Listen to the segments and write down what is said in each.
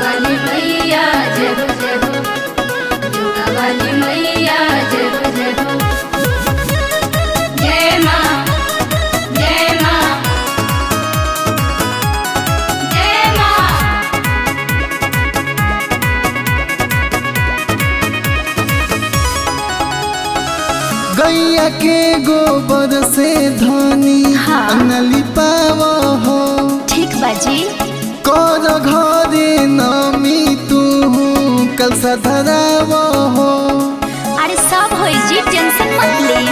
वाली मैया जय हो जय हो जोगा वाली मैया जय हो जय हो जय माँ जय माँ जय माँ गैया के गोबर से धनी हाँ। अंगली पाव हो ठीक बाजी कर घरे नमी तू कल धराव हो अरे सब होई जी टेंशन मत ली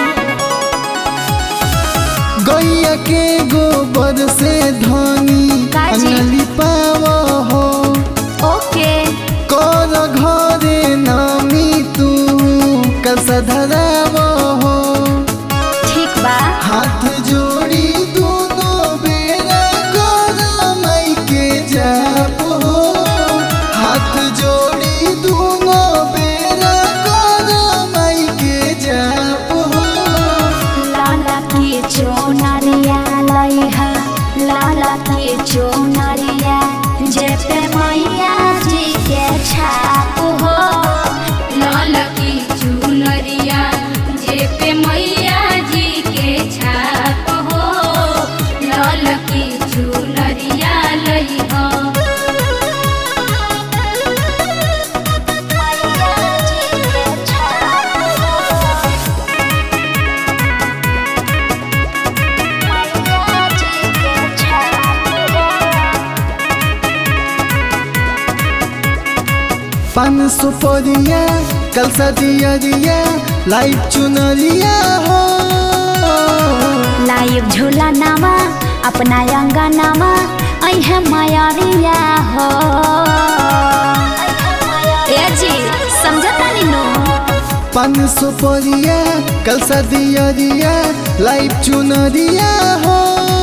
गैया के गोबर से धनी काजी? अंगली पाव हो ओके कर घरे नमी तू कल धराव हो ठीक बा हाथ जोड़ी दोनों बेरा गोरा माई के जाप हो हाथ जोड़ी दोनों बेरा गोरा माई के जाप हो लाला के चोनरिया लइहा लाला के चोनरिया जे पे मैया जी के छाप हो लाल की चुनरिया जे पे मैया जी के छाप हो लाल की चुनरिया लई हो मैया जी के छाप हो मैया जी के छाप हो पान सुपरिया कल सदियरिया लाइट चुनरिया हो लाइव झूला नामा अपना अंगा नामा अहे मायारिया हो ए जी समझता नी नो पान सुपरिया कल सदियरिया लाइट चुनरिया हो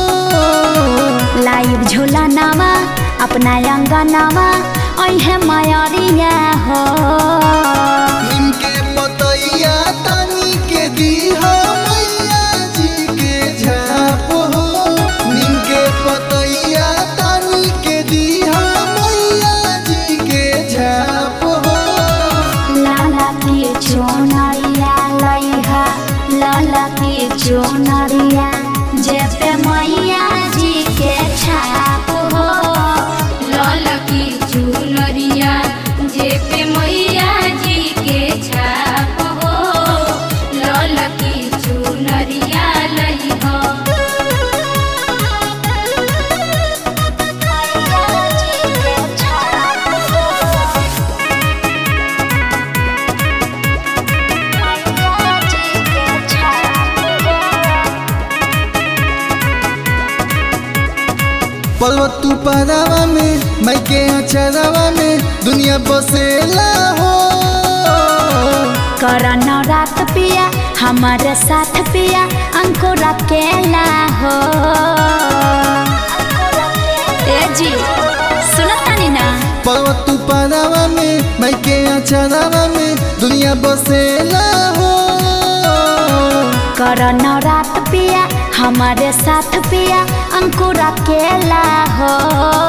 लाइव झूला नामा अपना अंगा नामा अहे मायारिया हो निमके पतैया तनी के दीहा मैया जी के झाप हो निमके पतैया तनी के दीहा मैया जी के झाप हो लाला के चोनरिया लइहा लाला के चोनरिया जे पे मैया जी के छाप हो लाल की चुनरिया जे पे मैया जी के छाप हो लाल की चुनरिया लई हो मैया जी के छाप हो मैया जी के छाप हो पर्वत तू परावा में मैं के अचरावा में दुनिया बसेला हो करना रात पिया हमारे साथ पिया अंकुर अकेला हो ए जी सुनता नी ना पर्वत तू परावा में मैं के अचरावा में दुनिया बसेला हो करना रात पिया हमारे साथ पिया अंकुर अकेला हो